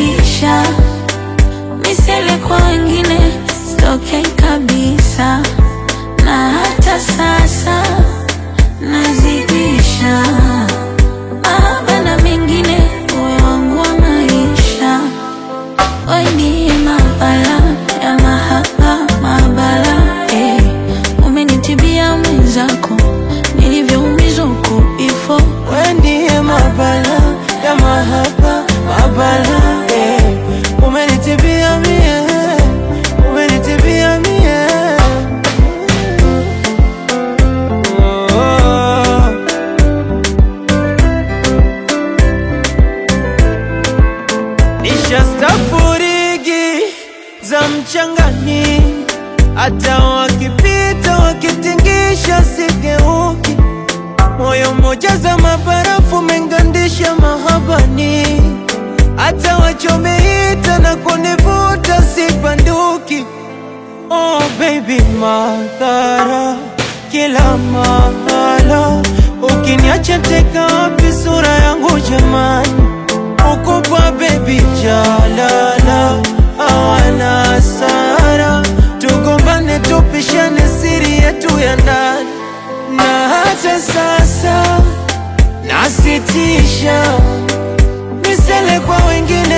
nazidisha misele kwa wengine sitokei kabisa, na hata sasa nazidisha mahaba na mengine, uwe wangu wa maisha, we ndiye mabala ya mahaba mabala, eh. Umenitibia mwenzako nilivyoumizwa huko before We ndiye mabala ya mahaba mabala eh. Umenitibia mie, umenitibia mie oh. Nishastafurigi za mchangani, hata wakipita wakitingisha sigeuki moyo mmoja za mabarafu mengandisha mahabani, hata wachomeita na kunivuta sibanduki. Oh baby, madhara kila mahala, ukiniacha teka wapi sura yangu jamani? Ukubwa baby jalala, hawana hasara, tugombane tupishane siri yetu ya ndani na hata sasa nasitisha misele kwa wengine